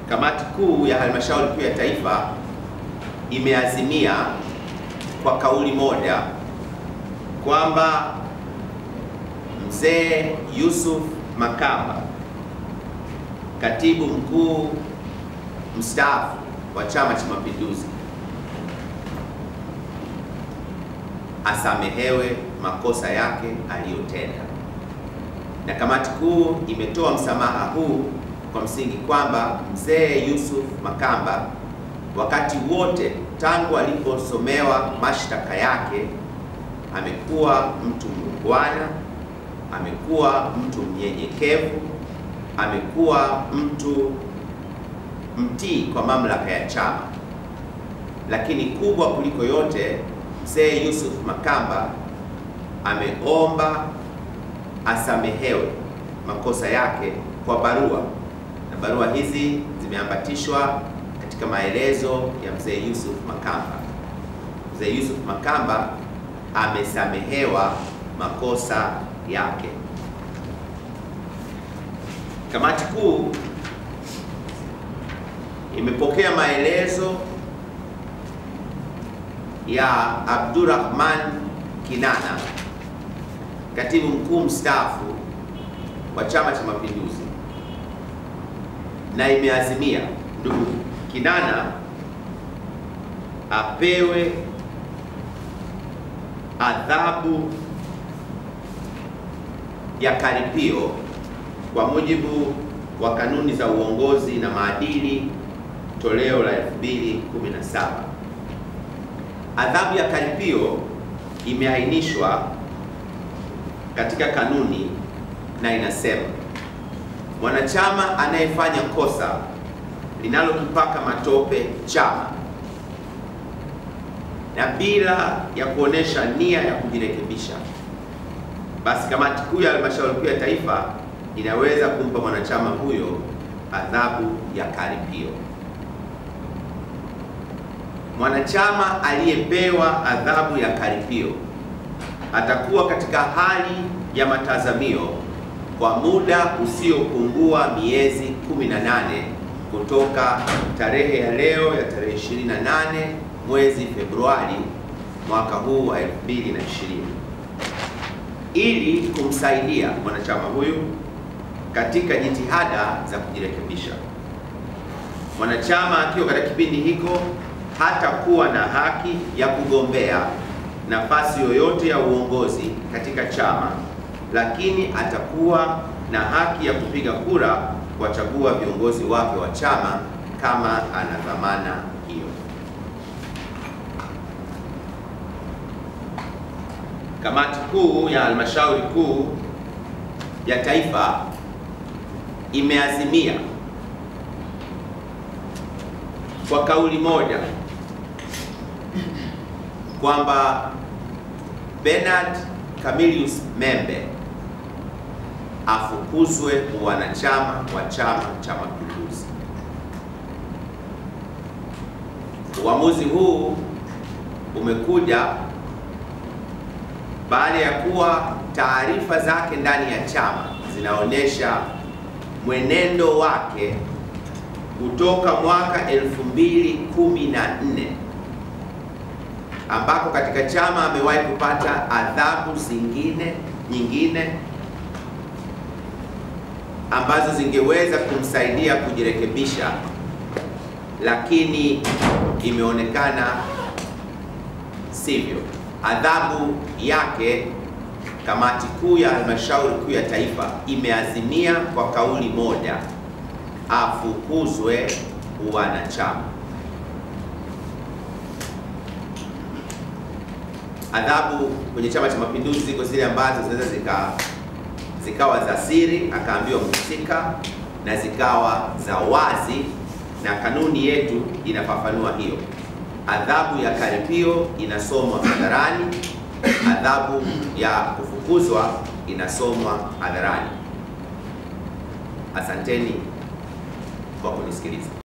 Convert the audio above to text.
Kamati Kuu ya Halmashauri Kuu ya Taifa imeazimia kwa kauli moja kwamba Mzee Yusuf Makamba, Katibu Mkuu mstaafu wa Chama cha Mapinduzi, asamehewe makosa yake aliyotenda. Na kamati kuu imetoa msamaha huu kwa msingi kwamba Mzee Yusuf Makamba wakati wote tangu aliposomewa mashtaka yake amekuwa mtu muungwana, amekuwa mtu mnyenyekevu, amekuwa mtu mtii kwa mamlaka ya chama. Lakini kubwa kuliko yote, Mzee Yusuf Makamba ameomba asamehewe makosa yake kwa barua, na barua hizi zimeambatishwa katika maelezo ya Mzee Yusuf Makamba. Mzee Yusuf Makamba amesamehewa makosa yake. Kamati kuu imepokea maelezo ya Abdurrahman Kinana, katibu mkuu mstaafu wa Chama cha Mapinduzi, na imeazimia ndugu Kinana apewe adhabu ya karipio kwa mujibu wa kanuni za uongozi na maadili toleo la 2017. Adhabu ya karipio imeainishwa katika kanuni na inasema mwanachama anayefanya kosa linalokipaka matope chama na bila ya kuonesha nia ya kujirekebisha, basi kamati kuu ya halmashauri kuu ya taifa inaweza kumpa mwanachama huyo adhabu ya karipio. Mwanachama aliyepewa adhabu ya karipio atakuwa katika hali ya matazamio kwa muda usiopungua miezi 18 kutoka tarehe ya leo ya tarehe 28 mwezi Februari mwaka huu wa 2020 ili kumsaidia mwanachama huyu katika jitihada za kujirekebisha. Mwanachama akiwa katika kipindi hiko hatakuwa na haki ya kugombea nafasi yoyote ya uongozi katika chama, lakini atakuwa na haki ya kupiga kura kuwachagua viongozi wake wa chama kama ana dhamana hiyo. Kamati kuu ya halmashauri kuu ya taifa imeazimia kwa kauli moja kwamba Bernard Camillus Membe afukuzwe uwanachama wa Chama cha Mapinduzi. Uamuzi huu umekuja baada ya kuwa taarifa zake ndani ya chama zinaonyesha mwenendo wake kutoka mwaka 2014 ambako katika chama amewahi kupata adhabu zingine nyingine ambazo zingeweza kumsaidia kujirekebisha, lakini imeonekana sivyo. Adhabu yake, kamati kuu ya halmashauri kuu ya taifa imeazimia kwa kauli moja afukuzwe uwanachama. Adhabu kwenye Chama cha Mapinduzi ziko zile ambazo zinaweza zika zikawa za siri, akaambiwa mhusika, na zikawa za wazi, na kanuni yetu inafafanua hiyo. Adhabu ya karipio inasomwa hadharani, adhabu ya kufukuzwa inasomwa hadharani. Asanteni kwa kunisikiliza.